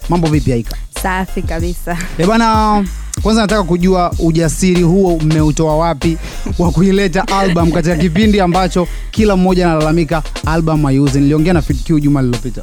mambo vipi Aika? Safi kabisa. Eh bana, kwanza nataka kujua ujasiri huo mmeutoa wapi wa kuileta album katika kipindi ambacho kila mmoja analalamika album haiuzi. Niliongea na Fit Q juma lililopita.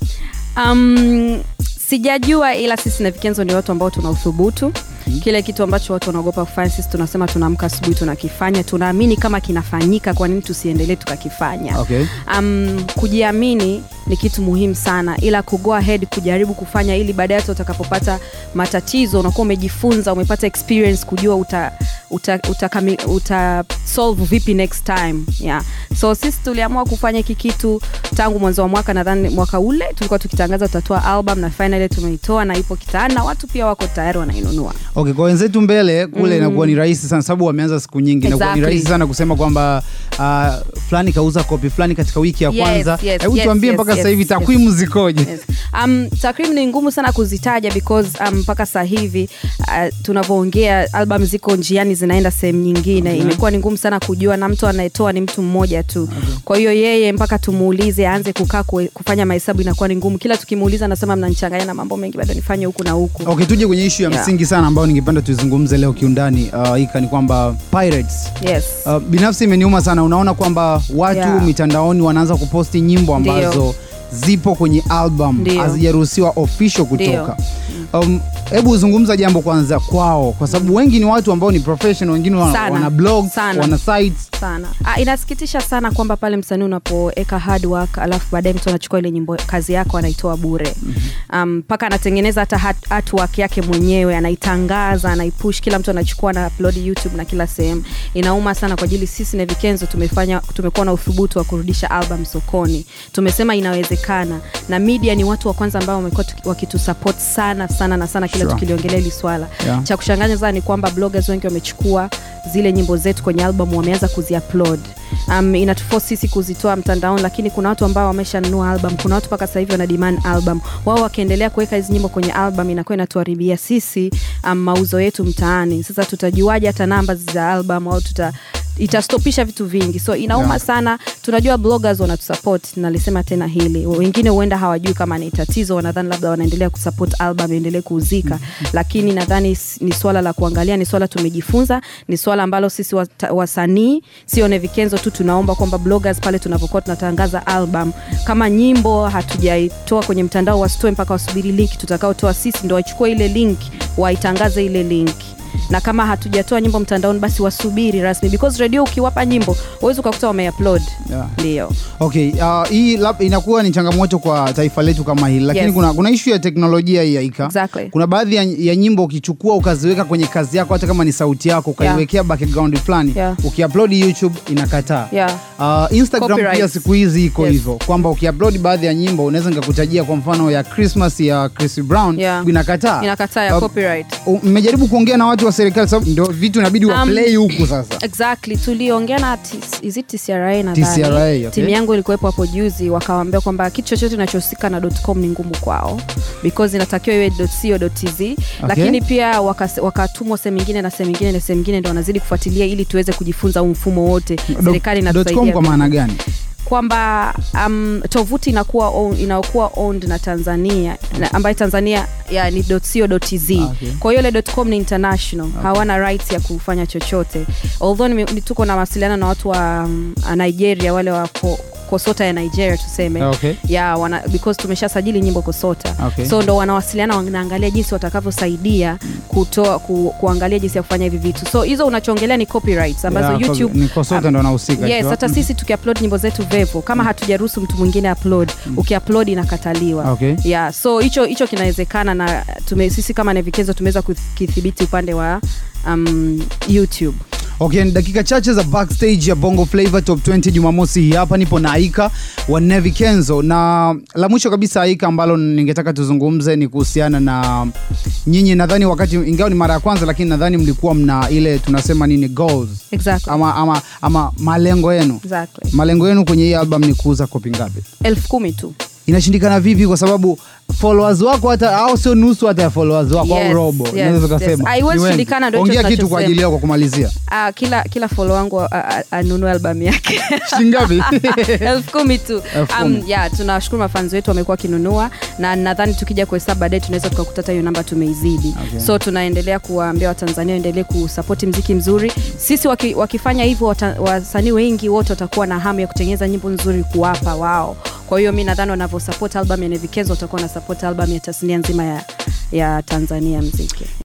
Um, sijajua ila sisi na Vikenzo ni watu ambao tuna uthubutu kile kitu ambacho watu wanaogopa kufanya sisi tunasema tunaamka asubuhi tunakifanya tunaamini kama kinafanyika kwa nini tusiendelee tukakifanya Okay. um, kujiamini ni kitu muhimu sana ila kugo ahead kujaribu kufanya ili baadaye hata utakapopata matatizo unakuwa umejifunza umepata experience kujua uta uta, uta, uta, uta solve vipi next time yeah. so sisi tuliamua kufanya hiki kitu tangu mwanzo wa mwaka nadhani mwaka ule tulikuwa tukitangaza tutatoa album na finally tumeitoa na ipo kitaani na watu pia wako tayari wanainunua Okay, kwa wenzetu mbele kule inakuwa ni rahisi sana sababu wameanza siku nyingi. Inakuwa ni Exactly. rahisi sana kusema kwamba uh, fulani kauza kopi fulani katika wiki ya Yes, kwanza. yes, Hebu yes, tuambie yes, mpaka yes, sasa hivi yes. takwimu zikoje? Yes. Um, takrimu ni ngumu sana kuzitaja because um, mpaka sasa hivi uh, tunavyoongea album ziko njiani zinaenda sehemu nyingine Okay. imekuwa ni ngumu sana kujua na mtu anayetoa ni mtu mmoja tu kwa hiyo yeye mpaka tumuulize aanze kukaa kue- kufanya mahesabu inakuwa ni ngumu kila tukimuuliza anasema mnanichanganya na mambo mengi bado nifanye huku na huku Okay, tuje kwenye ishu ya Yeah. msingi sana ambayo ningependa tuizungumze leo kiundani uh, Ika ni kwamba pirates yes. Uh, binafsi imeniuma sana unaona kwamba watu Yeah. mitandaoni wanaanza kuposti nyimbo ambazo Ndio. zipo kwenye album Ndio. hazijaruhusiwa official kutoka Ndio. Um, hebu zungumza jambo kwanza kwao kwa sababu wengi ni watu ambao ni professional wengine wana, Sana. wana blog Sana. wana sites sana ah, inasikitisha sana kwamba pale msanii unapoweka hard work alafu baadaye mtu anachukua ile nyimbo kazi yako anaitoa bure mpaka um, mpaka anatengeneza hata hat- artwork yake mwenyewe anaitangaza anaipush kila mtu anachukua na upload youtube na kila sehemu inauma sana kwa ajili sisi na vikenzo tumefanya tumekuwa na uthubutu wa kurudisha album sokoni tumesema inawezekana na media ni watu wa kwanza ambao wamekuwa tuki- wakitusupport sana sana na sana kila Sure. tukiliongelea hili swala Yeah. cha kushangaza ni kwamba bloggers wengi wamechukua zile nyimbo zetu kwenye album wameanza kuziupload um, inatuforce sisi kuzitoa mtandaoni lakini kuna watu ambao wameshanunua album kuna watu mpaka sasa hivi wana demand album wao wakiendelea kuweka hizi nyimbo kwenye album inakuwa inatuharibia sisi um, mauzo yetu mtaani sasa tutajuaje hata namba za album au tuta itastopisha vitu vingi so inauma Yeah. sana tunajua bloggers wanatusupport nalisema tena hili wengine huenda hawajui kama ni tatizo wanadhani labda wanaendelea kusupport album iendelee kuuzika lakini nadhani s- ni swala la kuangalia ni swala tumejifunza ni swala ambalo sisi wata- wasanii sio nevikenzo tu tunaomba kwamba bloggers pale tunapokuwa tunatangaza album kama nyimbo hatujaitoa kwenye mtandao wasitoe mpaka wasubiri link tutakaotoa sisi ndo waichukue ile link waitangaze ile link na kama hatujatoa nyimbo mtandaoni basi wasubiri rasmi because radio ukiwapa nyimbo huwezi ukakuta wameupload Yeah. ndio Okay, uh, hii lab, inakuwa ni changamoto kwa taifa letu kama hili lakini Yes. kuna, kuna ishu ya teknolojia hii Aika. Exactly. Kuna baadhi ya, ya nyimbo ukichukua ukaziweka kwenye kazi yako hata kama ni sauti yako ukaiwekea background fulani Yeah. ukiupload YouTube inakataa. Yeah. Uh, Instagram Copyright. pia siku hizi iko Yes. hivyo kwamba ukiupload baadhi ya nyimbo unaweza nikakutajia kwa mfano ya Christmas ya Chris Brown Yeah. inakataa. inakataa ya Uh, copyright u- mmejaribu kuongea na watu wa serikali sababu ndio vitu inabidi wa Um, play huku sasa. exactly tuliongea na T- is it TCRA nadhani. TCRA, okay. timu yangu ilikuwepo hapo juzi wakawambia kwamba kitu chochote inachohusika na .com ni ngumu kwao because inatakiwa iwe .co.tz lakini pia wakas- wakatumwa sehemu ingine na sehemu ingine na sehemu ingine ndo wanazidi kufuatilia ili tuweze kujifunza huu mfumo wote serikali Dot- dot com inatusaidia kwa maana gani? kwamba um, tovuti inakuwa own- inakuwa owned na tanzania na, ambayo tanzania ya, ni .co.tz Ah, okay. kwa hiyo ile .com ni international hawana rights ya kufanya chochote although nime- ni tuko na mawasiliano na watu wa um, nigeria wale wa ko, kosota ya nigeria tuseme Okay. ya wana, because tumeshasajili nyimbo kosota Okay. so ndo wanawasiliana wanaangalia jinsi watakavyosaidia kutoa ku, kuangalia jinsi ya kufanya hivi vitu so hizo unachoongelea ni copyrights ambazo Yeah, youtube ni Kosota ndo anahusika. yes sure. hata sisi tukiupload nyimbo zetu vevo kama hatujaruhusu mtu mwingine upload ukiupload inakataliwa Okay. yeah so hicho hicho kinawezekana na tume, sisi kama nevikezo tumeweza kukithibiti upande wa um, youtube Okay, ni dakika chache za backstage ya Bongo Flava Top 20 Jumamosi hii hapa nipo na Aika wa Nevi Kenzo, na la mwisho kabisa Aika ambalo ningetaka tuzungumze ni kuhusiana na nyinyi, nadhani wakati ingawa ni mara ya kwanza, lakini nadhani mlikuwa mna ile tunasema nini goals exactly. ama, ama, ama malengo yenu exactly. malengo yenu kwenye hii album ni kuuza kopi ngapi? elfu kumi tu inashindikana vipi kwa sababu followers wako hata au sio nusu hata ya followers wako au Yes, robo yes, unaweza yes. ukasema Haiwezi Ni wengi. shindikana, ndio hicho ongea kitu kwa tunachosema. ajili yao kwa kumalizia Ah, kila kila follow wangu a- a- anunue albamu yake shilingi ngapi elfu kumi tu Elfu um, kumi. yeah, tunawashukuru mafanzi wetu wamekuwa wakinunua na nadhani tukija kuhesabu baadaye tunaweza tukakuta hata hiyo namba tumeizidi Okay. so tunaendelea kuwaambia watanzania waendelee kusapoti mziki mzuri sisi waki, wakifanya hivyo wata- wasanii wengi wote watakuwa na hamu ya kutengeneza nyimbo nzuri kuwapa wao kwa hiyo mi nadhani wanavyosapoti album ya nevikenzo watakuwa na support album ya tasnia nzima ya, ya tanzania mziki